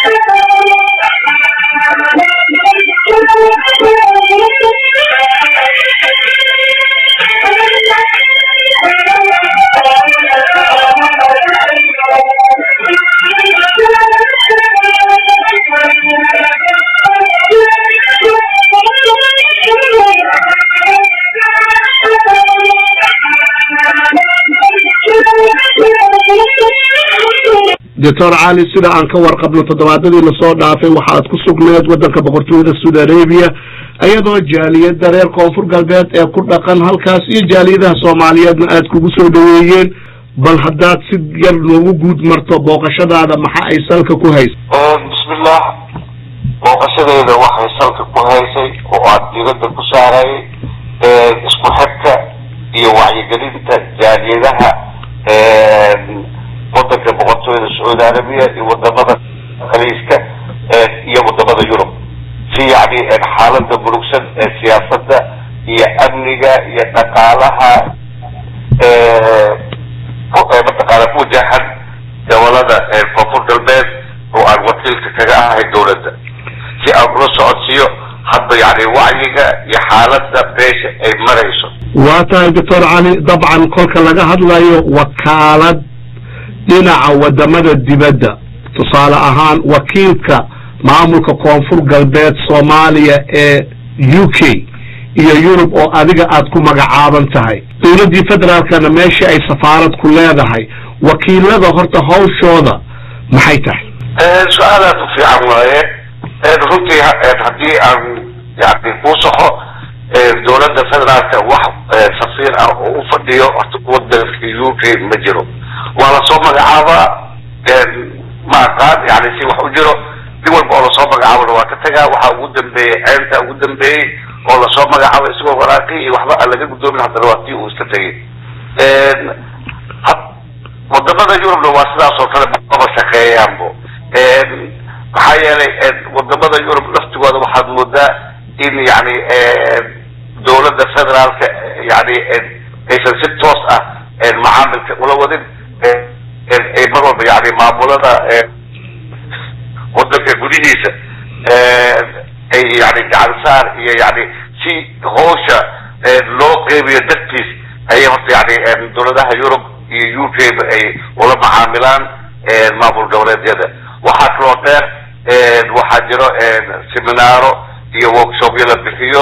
doctor cali sida aan ka warqabno toddobaadadii lasoo dhaafay waxaad ku sugneed waddanka boqortooyada saudi arabia iyadoo jaaliyadda reer koonfur galbeed ee ku dhaqan halkaas iyo jaaliyadaha soomaaliyeedna aad kugu soo dhaweeyeen bal haddaad si yar noogu guud marto booqashadaada maxa ay salka ku haysa bismillah booqashadeeda waxay salka ku haysay oo aan diiradda ku saarayay isku xidka iyo wacyigelinta jaaliyadaha wadanka boqortooyada sacuudi arabiya iyo wadamada khaliiska iyo wadamada yurub si yani xaalada murugsan ee siyaasada iyo amniga iyo dhaqaalaha mataqaana ku wajahan gobolada koonfur galbeed oo aan wakiilka kaga ahay dawladda si aan ula socodsiiyo hadba yani wacyiga iyo xaalada beesha ay marayso waa tahay doctor cali dabcan kolka laga hadlayo wakaalad dhinaca wadamada dibadda tusaale ahaan wakiilka maamulka koonfur galbeed soomaaliya ee u k iyo yurub oo adiga aad ku magacaaban tahay dowladdii federaalkana meeshii ay safaarad ku leedahay wakiilada horta hawshooda maxay tahay su-aalaad u fiican waaye runtii haddii aan yani kuu saxo dowladda federaalka wax safiir ah oo u fadhiyo horta wadanka u k ma jiro waa lasoo magacaabaa ma aqaan yani si wax u jiro nin walba oo lasoo magacaabona waa ka tagaa waxaa ugu dambeeyey ceynta ugu dambeeyey oo lasoo magacaabo isagoo waraaqi iyo waxba aan laga guddoomin haddana waa tii uu iska tegay wadamada yurubna waa sidaas oo kale maba shaqeeyaanbo maxaa yeelay wadamada yurub laftigooda waxaad moodaa in yani dowladda federaalka yani aysan si toos ah macaamilka ula wadin ay mar walba yani maamulada wadanka gudihiisa ay yani gacansaar iyo yani si hawsha loo qeybiyo dartiis ayay horta yani dowladaha yurub iyo u k ba ay ula macaamilaan maamul goboleedyada waxaa kaloo dheer waxaa jiro seminaaro iyo workshopyo la bixiyo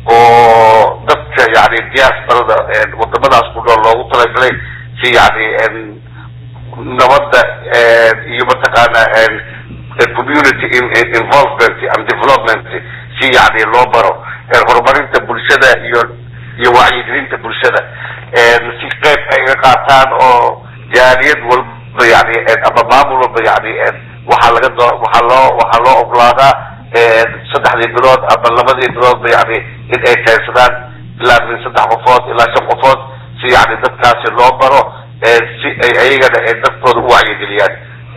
oo dadka yani diasporada wadamadaas ku nool loogu talagalay si yani nabadda iyo mataqaana community involvement and development si yani loo baro horumarinta bulshada iyo iyo wacyigelinta bulshada si qeyb ay ga qaataan oo jaaliyad walba yani ama maamul walba yani waxaa laga doo waxaa loo waxaa loo oglaadaa saddexdii bilood ama labadii biloodba yani in ay keensadaan ilaa min saddex qofood ilaa shan qofood si yani dadkaasi loo baro si ay ayagana dadkooda u wacyigeliyaan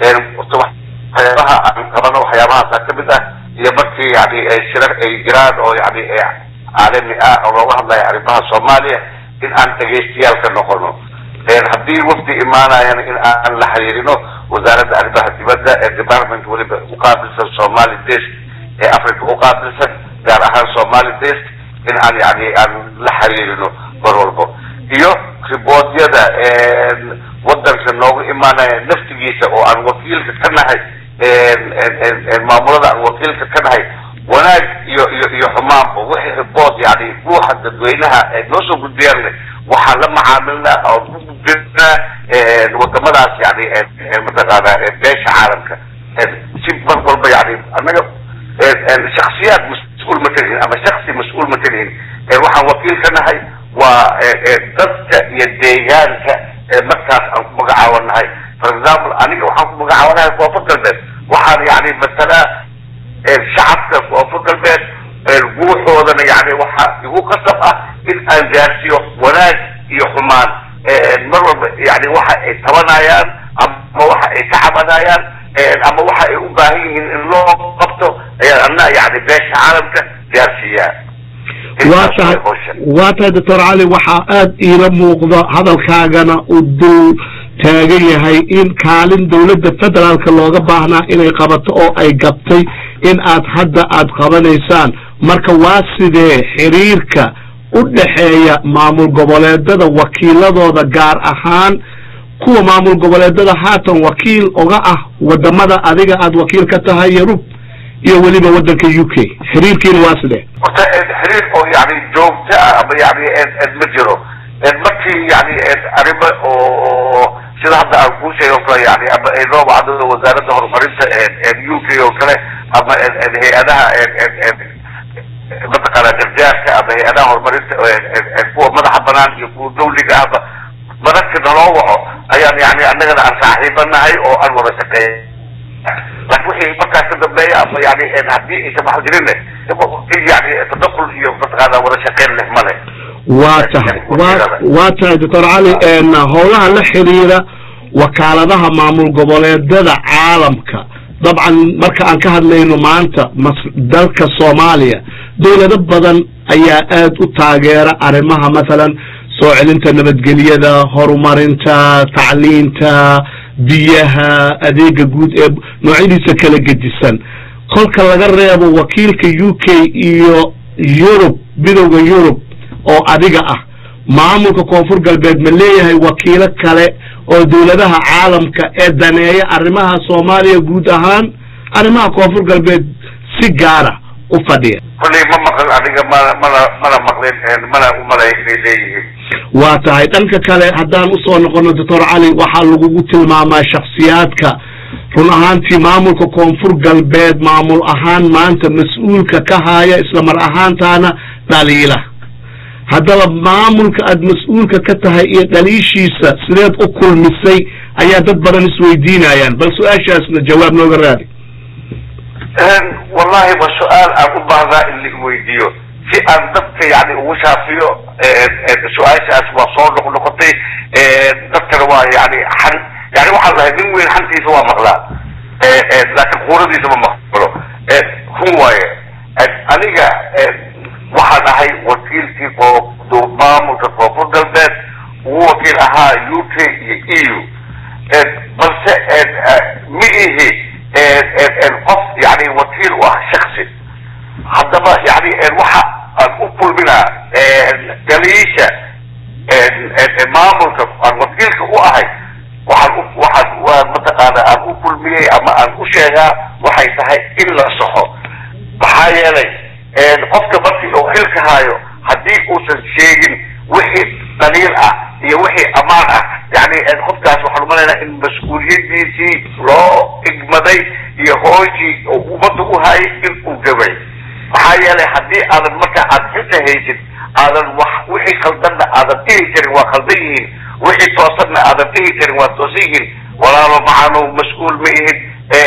waxyaabaha aan qabano waxyaabahaasa kamid ah iyo markii yani shirar ay jiraan oo yani caalami ah oo looga hadlayo arrimaha soomaaliya in aan dhegaystayaal ka noqono haddii wafdi imaanayana in aan la xiriirino wasaaradda arrimaha dibadda ee department weliba uqaabilsan somali desk ee africa uqaabilsan gaar ahaan somali desk in aan yani aan la xiriirino mar walbo iyo riboodyada wadanka noogu imaanaya naftigiisa oo aan wakiilka ka nahay maamulada aan wakiilka ka nahay wanaag iyo iyo iyo xumaanba wixii ribood yani ruuxa dadweynaha ay noo soo gudbiyaan waxaan la macaamilnaa oo ku gudbinaa wadamadaas yani mataqaana beesha caalamka si mar walba yani annaga shaksiyaad mas-uul ma kalihin ama shaksi mas-uul ma kalihin waxaan wakiil ka nahay waa dadka iyo deegaanka markaas aan ku magacaawanahay for example aniga waxaan ku magacaawanahay koonfur galbeed waxaan yani masalaa shacabka koonfur galbeed guuxoodana yani waxa igu qasab ah in aan gaarsiiyo wanaag iyo xumaan mar walba yani waxa ay tabanayaan ama waxa ay ka cabanayaan ama waxa ay u baahan yihiin in loo qabto ayaan ana yani beesha caalamka gaarsiiyaa waa tahay waa tahay doctor cali waxaa aada iila muuqda hadalkaagana u dul taagan yahay in kaalin dowladda federaalka looga baahnaa inay qabato oo ay gabtay in aad hadda aad qabanaysaan marka waa sidee xiriirka u dhexeeya maamul goboleedada wakiiladooda gaar ahaan kuwa maamul goboleedada haatan wakiil oga ah wadamada adiga aad wakiil ka tahay yurub iyo weliba waddanka u k xiriirkiina waa sidee horta xiriir oo yani joogto ah ama yani ma jiro markii yani arrimo oo sida hadda aan kuu sheegay o kale yani ama ay noo wacdo wasaaradda horumarinta u k oo kale ama hay-adaha mataqaana gargaarka ama hay-adaha horumarinta kuwa madaxa banaan iyo kuwa dawliga ahba mararka naloo waco ayaan yani annagana aan saaxiibanahay oo aan wada shaqeey laakin wixii markaas ka dambeeya ama yani haddii aysan wax jirin yani tadakul iyo mataqaana wada shaqeyn leh male waa tahay wa waa tahay doctor cali howlaha la xiriira wakaaladaha maamul goboleedada caalamka dabcan marka aan ka hadlayno maanta mas dalka soomaaliya dowlado badan ayaa aad u taageera arrimaha mathalan soo celinta nabadgelyada horumarinta tacliinta biyaha adeega guud ee noocyadiisa kala gedisan kolka laga reebo wakiilka u k iyo yurub midowda yurub oo adiga ah maamulka koonfur galbeed ma leeyahay wakiilo kale oo dowladaha caalamka ee daneeya arrimaha soomaaliya guud ahaan arrimaha koonfur galbeed si gaara u fadhiya kulley ma maqlin adiga mana mana mana maqlin mana umalay inay leeyihiin waa tahay dhanka kale haddaan usoo noqono doctor cali waxaa lagugu tilmaamaa shaksiyaadka run ahaantii maamulka koonfur galbeed maamul ahaan maanta mas-uulka ka haaya isla mar ahaantaana dhaliila haddaba maamulka aad mas-uulka ka tahay iyo dhaliishiisa sideed u kulmisay ayaa dad badan isweydiinayaan bal su-aashaasna jawaab nooga raadi wallahi wa su-aal aan u baahdaa in la iweydiiyo si aan dadka yani ugu shaafiyo su-aashaas waa soo noq noqotay dadkana waa yani xan yani waxaan lahay nin weyn xantiisa waa maqlaa laakin kuuradiisa ma maqlo run waaye aniga waxaan ahay wakiilkii maamulka koonfur galbeed ugu wakiil ahaa u k iyo e u balse ma ihi qof yani wakiil u ah shaksi haddaba yani waxa aan u kulminaa daliisha maamulka aan wakiilka u ahay waxaan waxaan waan mataqaana aan u kulmiyey ama aan u sheegaa waxay tahay in la soxo maxaa yeelay qofka markii uu xilka haayo haddii uusan sheegin wixii daliil ah iyo wixii ammaan ah yani qofkaas waxaan umalaynaa in mas-uuliyadiisii loo igmaday iyo hooshii oo ummadda u hayay in uu gabay maxaa yeelay haddii aadan marka aad xilka haysid aadan wax wixii khaldanna aadan dhihi karin waa khaldan yihiin wixii toosanna aadan dhihi karin waa toosan yihiin walaalo macaanu mas-uul ma ihid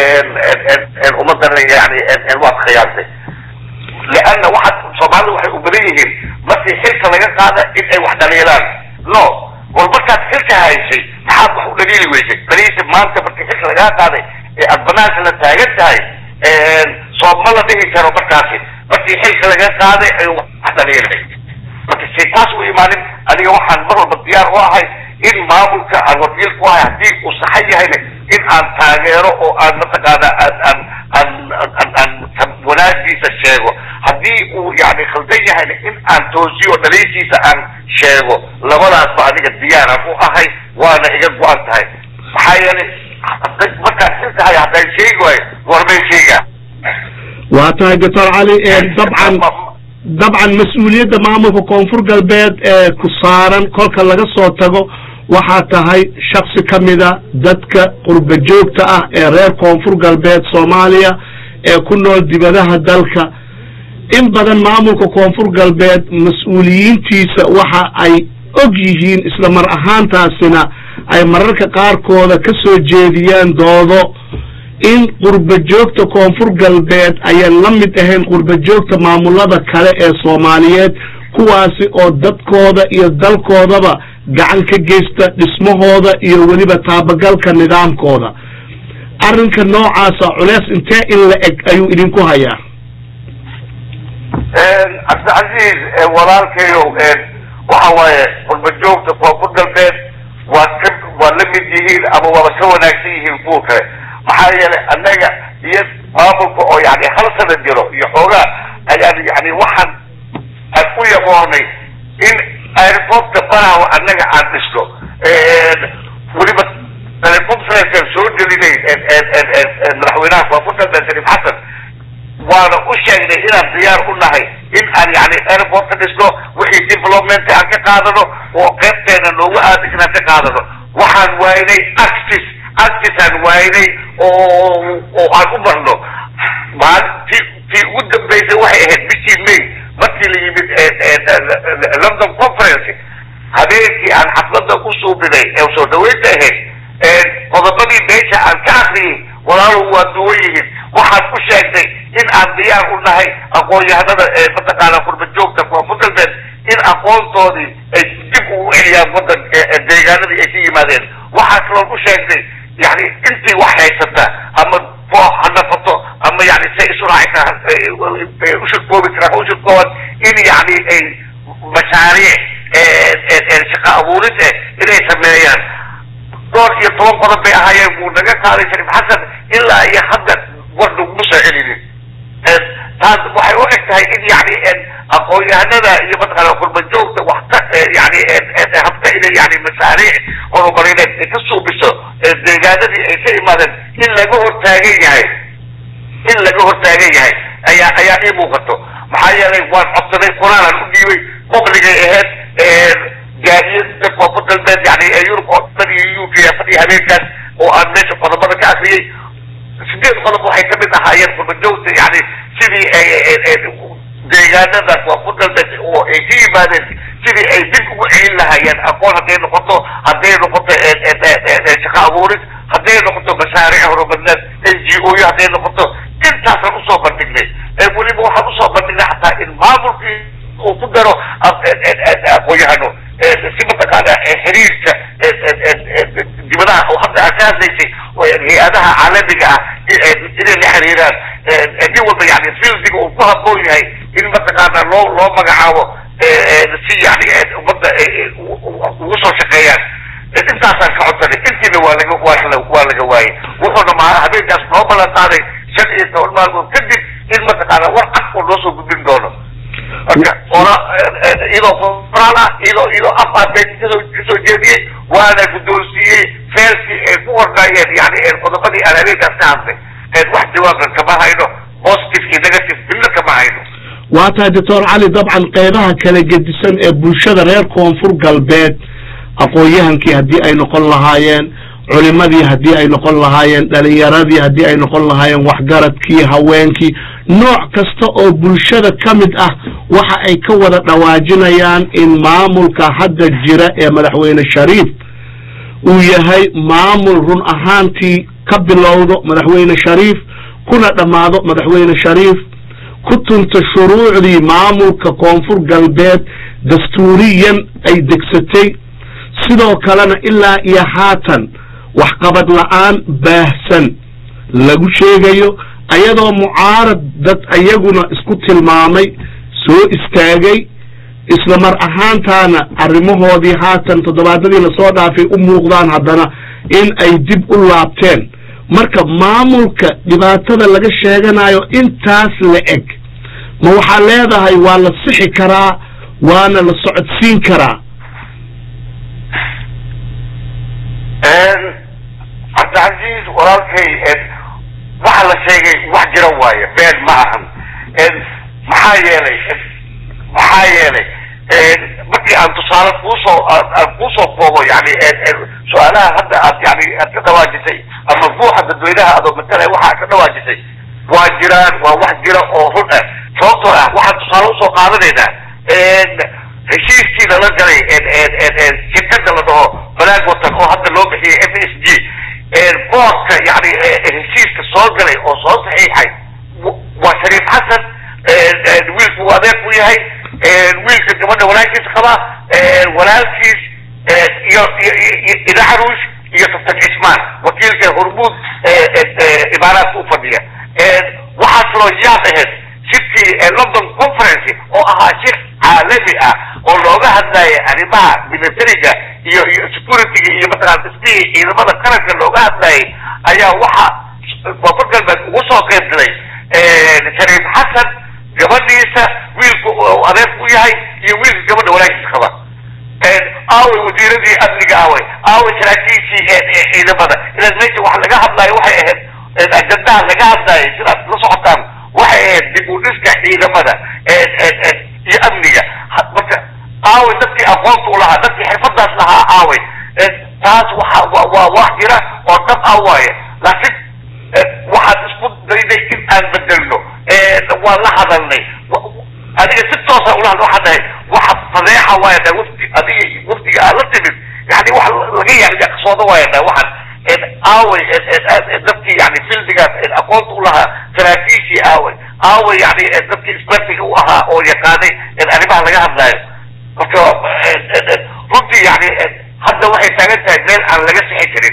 ummadana yani waad khiyaantay leanna waxaad soomaalida waxay u badan yihiin markii xilka laga qaada in ay wax dhaliilaan no war markaad xilka haysay maxaad wax u dhaliili weysay dhaliisha maanta markii xilka lagaa qaaday ee aad banaanka la taagan tahay sooma la dhihi karo markaasi markii xilka laga qaaday ay wax dhaliilay marka say taas u imaanin aniga waxaan mar walba diyaar u ahay in maamulka aan wakiil ku ahay haddii uu saxan yahayna in aan taageero oo aan mataqaana aan aan aan aan aan wanaagiisa sheego haddii uu yani khaldan yahayna in aan toosiyo dhaliishiisa aan sheego labadaasba aniga diyaaraan u ahay waana iga go-an tahay maxaa yeelay markaan xilkahay haddaan sheegi waayo warmay sheegaa waa tahay doctor cali dabcan dabcan mas-uuliyadda maamulka koonfur galbeed ee ku saaran kolka laga soo tago waxaa tahay shaksi ka mida dadka qurba joogta ah ee reer koonfur galbeed soomaaliya ee ku nool dibadaha dalka in badan maamulka koonfur galbeed mas-uuliyiintiisa waxa ay og yihiin isla mar ahaantaasina ay mararka qaarkooda ka soo jeediyaan doodo in qurba joogta koonfur galbeed ayaan la mid ahayn qurba joogta maamulada kale ee soomaaliyeed kuwaasi oo dadkooda iyo dalkoodaba gacan ka geysta dhismahooda iyo weliba taabagalka nidaamkooda arrinka noocaasa culeys intee in la eg ayuu idinku hayaa cabdicasiis walaalkayow waxa waaye qurba joogta koonfur galbeed waa ka waa la mid yihiin ama waaba ka wanaagsan yihiin kuwa kale maxaa yeelay annaga iyo maamulka oo yani hal sana jiro iyo xoogaa ayaan yani waxaan aan u yaboonay in airportka baraha annaga aan dhisno weliba teleconferencean soo gelinay madaxweynaha koonfurta shariif xasan waana u sheegnay inaan diyaar u nahay in aan yani airportka dhisno wixii development aan ka qaadano oo qaybteena noogu aadik inaan ka qaadano waxaan waaynay actis actisaan waaynay oo oo aan u marno maalintii tii ugu dambeysay waxay ahayd bishii may markii la yimid london conference habeenkii aan xaflada u suubinay ee soo dhaweynta ahayd qodobadii meesha aan ka akriyay walaalow waa duwan yihiin waxaan u sheegnay in aan diyaar u nahay aqoon-yahanada ee mataqaana qurba joogta koonfur galbeed in aqoontoodii ay dib ugu celiyaan wadan deegaanadii ay ka yimaadeen waxaa kaloon u sheegnay yani intii wax haysata ama boox ha nafato ama yani say isuraaci kara ushirkoobi karaan ha ushirkooban in yani ay mashaariic shaqa abuurid eh inay sameeyaan dhowr iyo toban qodob bay ahaayeen wuu naga qaaday shariif xasan ilaa iyo hadda war naguma soo celinin taas waxay u eg tahay in yani aqoon-yahanada iyo mataqaana qurbajoogta wax ka yani habta inay yani mashaariic horumarineed ay ka suubiso deegaanadii ay ka imaadeen in laga hortaagan yahay in laga hortaagan yahay ayaa ayaa ii muuqato maxaa yeelay waan codsaday quraanan u dhiibay publigay ahayd gaadiyada koonfur galbeed yani yurub oo dhan iyo u k fadhiya habeenkaas oo aan meesha qodobada ka akriyay sideed qodob waxay kamid ahaayeen qurbajoogta yani sidii deegaanada koonfur galbeed oo ay ka yimaadeen sidii ay dib ugu celin lahaayeen aqoon hadday noqoto hadday noqoto shaqa abuurid hadday noqoto mashaariic horumarineed n g o yo hadday noqoto intaasaan usoo bandhignay weliba waxaan usoo bandhignay xataa in maamulkii uu ku daro aqoon-yahano si mataqaana xiriirka dibadaha oo hadda aad ka hadlaysay hay-adaha caalamiga ah inay la xiriiraan nin walba yani fieldiga uu ku haboon yahay in mataqaana loo loo magacaabo si yani ummadda ugu soo shaqeeyaan intaasaan ka codsanay intiina waa laga waa waa laga waayay wuxuuna ma habeenkaas noo balan qaaday shan iyo toban maalmood kadib in mataqaana war cad oo noo soo gudbin doono marka ora iyadoo qoraal ah iyadoo iyadoo afar been kasoo kasoo jeediyey waana guddoonsiiyey feerkii ay ku qornaayeen yani qodobadii aan habeenkaas ka hadlay wax jawaabna kama hayno positive iyo negative midna kama hayno waa tahay doctor cali dabcan qeybaha kala gedisan ee bulshada reer koonfur galbeed aqoon-yahankii haddii ay noqon lahaayeen culimadii haddii ay noqon lahaayeen dhalinyaradii haddii ay noqon lahaayeen waxgaradkii haweenkii nooc kasta oo bulshada ka mid ah waxa ay ka wada dhawaajinayaan in maamulka hadda jira ee madaxweyne shariif uu yahay maamul run ahaantii ka bilowdo madaxweyne shariif kuna dhammaado madaxweyne shariif ku tunta shuruucdii maamulka koonfur galbeed dastuuriyan ay degsatay sidoo kalena ilaa iyo haatan waxqabad la-aan baahsan lagu sheegayo ayadoo mucaarad dad ayaguna isku tilmaamay soo istaagay isla mar ahaantaana arrimahoodii haatan toddobaadadii lasoo dhaafay u muuqdaan haddana in ay dib u laabteen marka maamulka dhibaatada laga sheeganayo intaas la eg ma waxaa leedahay waa la sixi karaa waana la socodsiin karaa cabdicasiis walaalkay waxa la sheegay wax jira waaye been ma ahan maxaa yeelay maxaa yeelay markii aan tusaale kuusoo aan kuusoo koobo yani su-aalaha hadda aad yani aad ka dhawaajisay ama ruuxa dadweynaha adoo matalaya waxa aad ka dhawaajisay waa jiraan waa wax jira oo run ah sababtoo ah waxaan tusaale usoo qaadanaynaa heshiiskii lala galay shirkada la dhaho balaag watan oo hadda loo bixiyay f s g boorka yani heshiiska soo galay oo soo saxiixay waa shariif xasan wiilku uu adeer ku yahay wiilka gabadha walaalkiisa qaba walaalkiis iyo idaxruush iyo kaftan cismaan wakiilka hormuud imaaraadka ufadhiya waxaa kaloo yaab ahayd shirkii london conference oo ahaa shir caalami ah oo looga hadlaya arrimaha militariga iyo iyo securityga iyo mataqaana dhismihii ciidamada qaranka looga hadlayay ayaa waxa koonfur galbeed ugu soo qayb galay shariif xasan gabadhiisa wiilku adeer u yahay iyo wiilka gabadha walaashiis qaba aaway wasiiradii amniga aaway aaway saraakiishii ciidamada ilan meesha wax laga hadlayo waxay ahayd ajandaha laga hadlayo sidaad la socotaan waxay ahayd dib u dhiska ciidamada iyo amniga marka aaway dadkii aqoonta u lahaa dadkii xirfadaas lahaa aaway taas waxa wa waa wax jira oo dhab ah waaye laakiin waxaad isku dayday in aan bedelno waan la hadalnay adiga si toosa ula hadla waxaa dhahay waxa fadeexa waaya dhahay wafti adiga waftiga aad la timid yani wax laga yaqsooda waaya dhahay waxaan aaway dadkii yani fildigaas aqoonta u lahaa saraakiishii aaway aaway yani dadkii isbartiga u ahaa oo yaqaanay arrimaha laga hadlaayo marka runtii yani hadda waxay taagan tahay meel aan laga sixi karin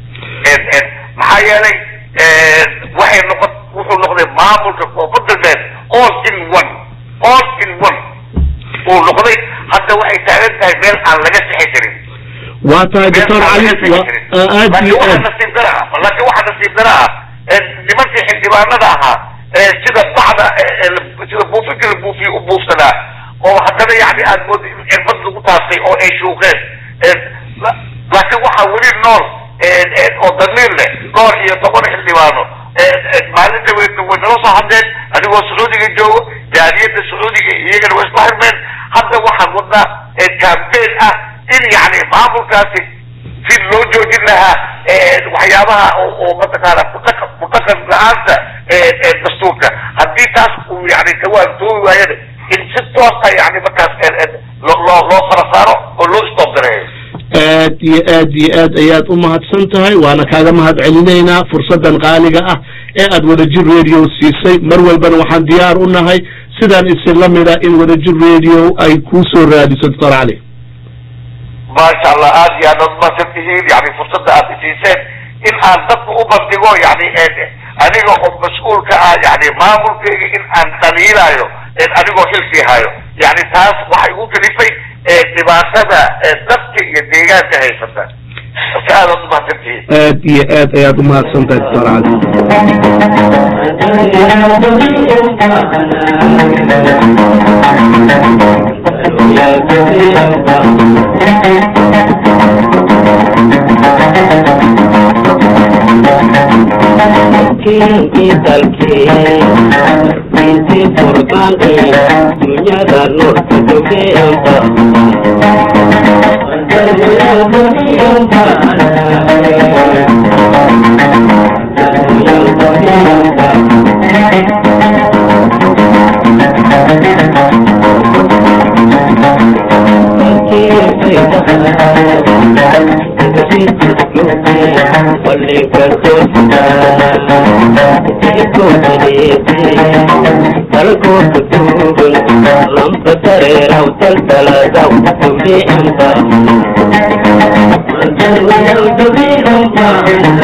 maxaa yeelay waxay noqon wuxuu noqday maamulka koonfur galbeed all in one all in one uu noqday hadda waxay taagan tahay meel aan laga sixi karin waa tahay doctor cali aad laakiin iyo waxa aad nasiib dara ah laakiin waxa nasiib dara ah nimankii xildhibaanada ahaa sida bacda sida buufinka la buufiye u buufsanaa oo haddana yani aad moodi in cirbad lagu taastay oo ay shuuqeen laakiin waxaa weli nool oo damiir leh dhowr iyo toban xildhibaano maalinta way way nala soo hadleen adigoo sacuudiga joogo jaaliyadda sacuudiga iyagana way isla xirmeen hadda waxaan wadnaa campaign ah in yani maamulkaasi si loo joojin lahaa waxyaabaha oo oo mataqaana kudhaqan kudhaqan la-aanta dastuurka haddii taas uu yani kawaantoobi waayana in si toos ah yani markaas loo loo loo fara saaro oo loo stop gareeyo aad iyo aad iyo aad ayaad u mahadsan tahay waana kaaga mahad celinaynaa fursaddan qaaliga ah ee aad wadajir radio siisay mar walbana waxaan diyaar u nahay sidaan isin la mida in wadajir radio ay kuu soo raadiso doctor cali maasha allah aad iyo aad umahadsan tihiin yani fursadda aad isiiseen in aan dadka u bandhigo yani aniga oo mas-uulka ah yani maamulkayga in aan dhaliilaayo anigoo xilkii hayo yani taas waxay igu kalifay dhibaatada dadka iyo deegaanka haysata marka aad aad umahadsan tihiin aad iyo aad ayaad u mahadsan tahay doctor cali dunyada noorka jogeenta lampa tareeraw taltaladaw tubi anta